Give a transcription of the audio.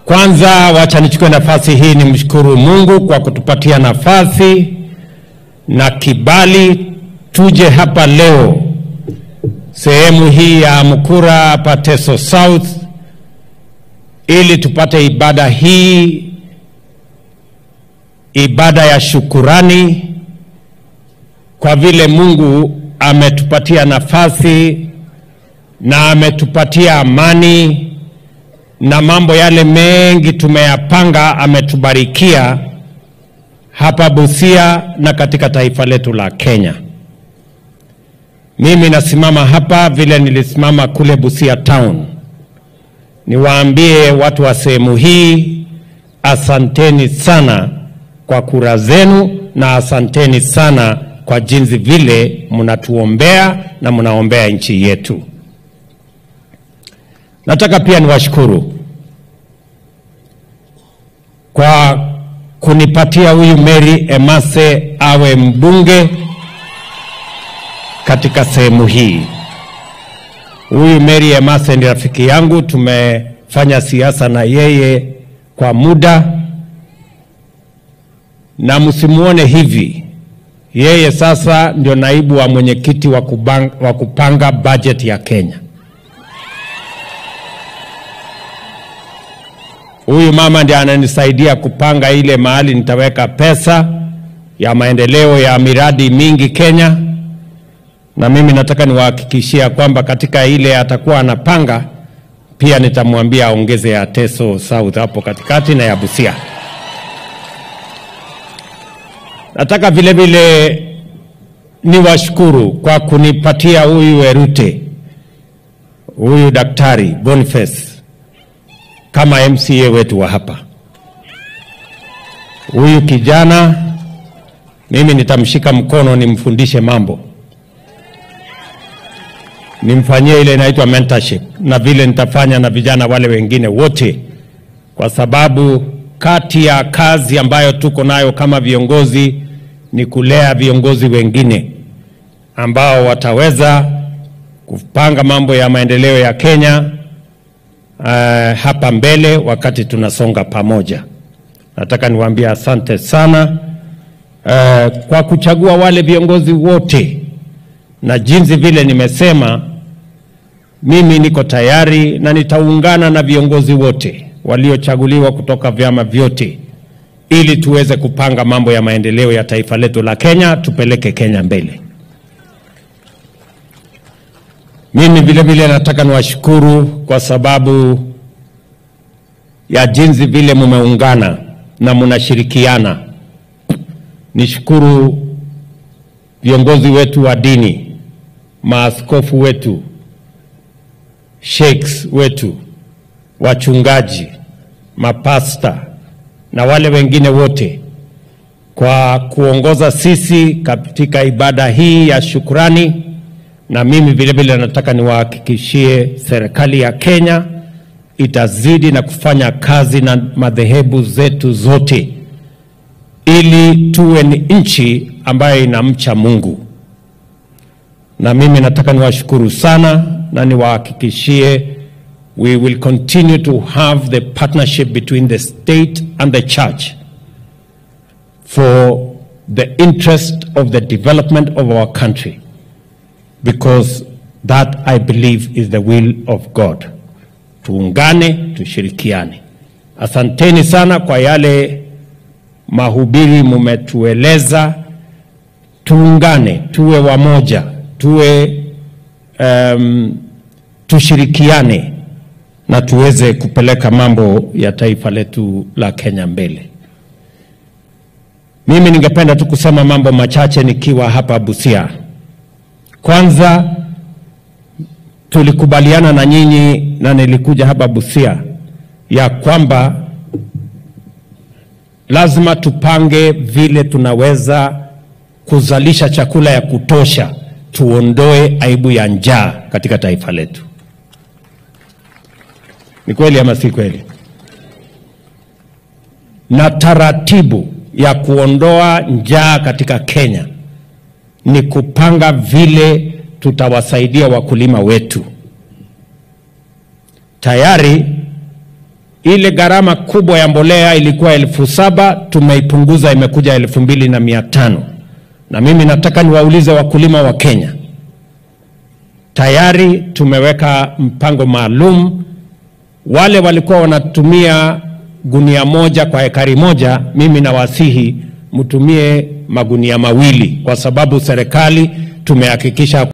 Kwanza wacha nichukue nafasi hii nimshukuru Mungu kwa kutupatia nafasi na kibali tuje hapa leo sehemu hii ya Mukura hapa Teso South ili tupate ibada hii, ibada ya shukurani kwa vile Mungu ametupatia nafasi na ametupatia amani na mambo yale mengi tumeyapanga, ametubarikia hapa Busia na katika taifa letu la Kenya. Mimi nasimama hapa vile nilisimama kule Busia town, niwaambie watu wa sehemu hii asanteni sana kwa kura zenu na asanteni sana kwa jinsi vile mnatuombea na mnaombea nchi yetu. Nataka pia niwashukuru kwa kunipatia huyu Mary Emase awe mbunge katika sehemu hii. Huyu Mary Emase ni rafiki yangu, tumefanya siasa na yeye kwa muda, na msimuone hivi, yeye sasa ndio naibu wa mwenyekiti wa kubang- wa kupanga bajeti ya Kenya. Huyu mama ndiye ananisaidia kupanga ile mahali nitaweka pesa ya maendeleo ya miradi mingi Kenya, na mimi nataka niwahakikishia kwamba katika ile atakuwa anapanga pia nitamwambia aongeze ya Teso South hapo katikati na ya Busia. Nataka vile vile niwashukuru kwa kunipatia huyu Erute, huyu daktari Boniface kama MCA wetu wa hapa. Huyu kijana mimi nitamshika mkono nimfundishe mambo, nimfanyie ile inaitwa mentorship, na vile nitafanya na vijana wale wengine wote, kwa sababu kati ya kazi ambayo tuko nayo kama viongozi ni kulea viongozi wengine ambao wataweza kupanga mambo ya maendeleo ya Kenya uh, hapa mbele wakati tunasonga pamoja. Nataka niwaambie asante sana uh, kwa kuchagua wale viongozi wote, na jinsi vile nimesema, mimi niko tayari na nitaungana na viongozi wote waliochaguliwa kutoka vyama vyote ili tuweze kupanga mambo ya maendeleo ya taifa letu la Kenya, tupeleke Kenya mbele. Mimi vile vile nataka niwashukuru kwa sababu ya jinsi vile mumeungana na mnashirikiana. Nishukuru viongozi wetu wa dini, maaskofu wetu, sheikhs wetu, wachungaji, mapasta na wale wengine wote kwa kuongoza sisi katika ibada hii ya shukrani na mimi vile vile nataka niwahakikishie serikali ya Kenya itazidi na kufanya kazi na madhehebu zetu zote ili tuwe ni nchi ambayo inamcha Mungu. Na mimi nataka niwashukuru sana na niwahakikishie we will continue to have the partnership between the state and the church for the interest of the development of our country because that I believe is the will of God. Tuungane, tushirikiane. Asanteni sana kwa yale mahubiri mumetueleza. Tuungane, tuwe wamoja, tuwe um, tushirikiane na tuweze kupeleka mambo ya taifa letu la Kenya mbele. Mimi ningependa tu kusema mambo machache nikiwa hapa Busia. Kwanza tulikubaliana na nyinyi na nilikuja hapa Busia ya kwamba lazima tupange vile tunaweza kuzalisha chakula ya kutosha, tuondoe aibu ya njaa katika taifa letu. Ni kweli ama si kweli? Na taratibu ya kuondoa njaa katika Kenya ni kupanga vile tutawasaidia wakulima wetu. Tayari Ile gharama kubwa ya mbolea ilikuwa elfu saba tumeipunguza imekuja elfu mbili na mia tano na mimi nataka niwaulize wakulima wa Kenya, tayari tumeweka mpango maalum. Wale walikuwa wanatumia gunia moja kwa ekari moja, mimi nawasihi mtumie magunia mawili, kwa sababu serikali tumehakikisha